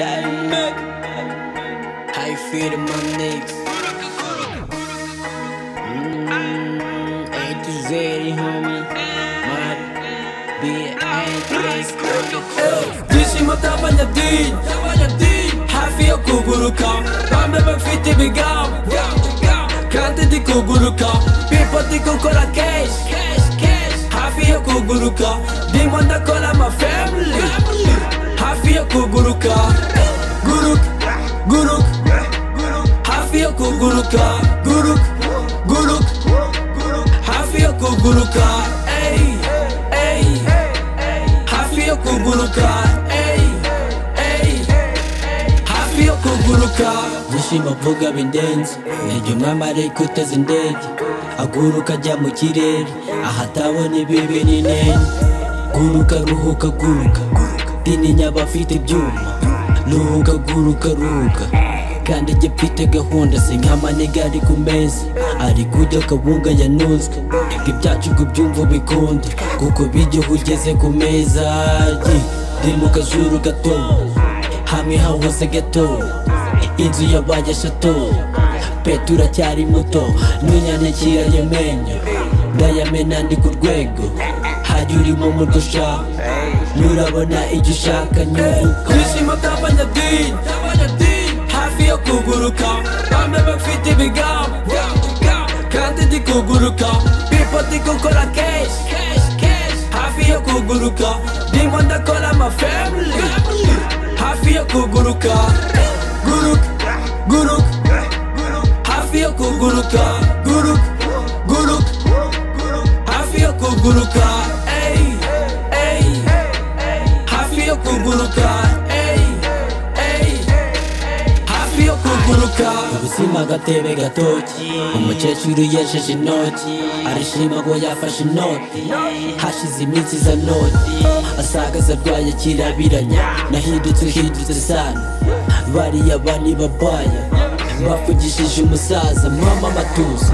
Denmark. How you feeling, my niggas? Mm, ain't too zany, homie. My bitch ain't nice. Dişim tabana din, tabana din. Hafi kuburukam, bamba bak fiti bigam. Kante di kuburukam, pipa di kukura cash, cash, cash. Hafi kuburukam, dimanda kola my family. Hafi kuburukam, guruk, guruk, hafi kuburukam, guruk, guruk, hafi kuburukam. Hey, hey. Hafio kuguruka, ey, ey, hafio kuguruka Byishimo vuga bindenze, iryo mwambare kuteza indege Aguruka ajya mu kirere, ahatabona ibibi n'inenge Guruka ruhuka guruka, tininya abafite ibyuma Ruhuka guruka ruhuka kandi jye mfite gahunda si nk'amanega ari ku meza ari kujya akabunga yanozwe ibyacu ngo byumva bikunde kuko bijya ugeze ku meza ye ndi mu kajuru gato hamwe hahoze gato inzu yabaye shato petu uracyari muto ntunyandikira yamenya ndayamena ndi ku rwego hajya urimo mu dusha nurabona icyo ushaka nyuvuka kwishima kw'abanyadini hafi yo kuguruka bamwe bafite ibigambo kandi ndi kuguruka pipo ndi gukora keshi hafi yo kuguruka ndimo ndakora amafamili hafi yo kuguruka guruka guruka hafi yo kuguruka guruka guruka hafi yo kuguruka ey ey hafi yo kuguruka ey ey hafi yo kuguruka ubuzima agatebe gatoki umukecuru yesheje inoti arishima ngo yafashe inoti hashize iminsi iza noti asagaze arwaye kirabiranya nahindutse uhindutse sana bariya bani babaya bavugishije umusaza mama matuza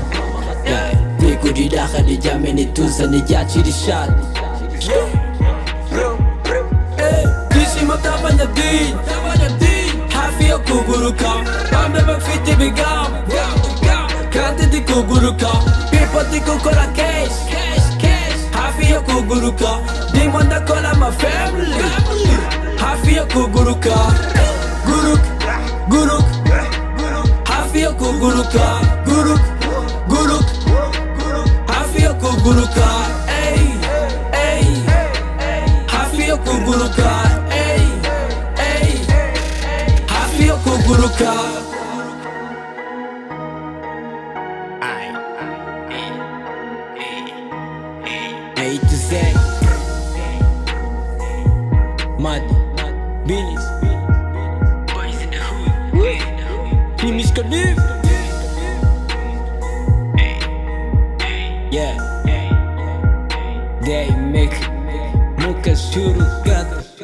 bigurira aha nijyamene tuza nijyacira ishati Byishimo by'abanyadini Hafi yo kuguruka Bamwe bafite ibigambo Kandi ndi kuguruka People ndi gukora keshi Hafi yo kuguruka Ndimo ndakora ama family Hafi yo kuguruka Guruka, guruka Hafi yo kuguruka Guruka, guruka Hafi yo kuguruka Ey, ey hafi yo kuguruka ey, ey, hafi yo kuguruka A to Z Mad Billis Nimish Kadif Yeah They make Muka shuru gata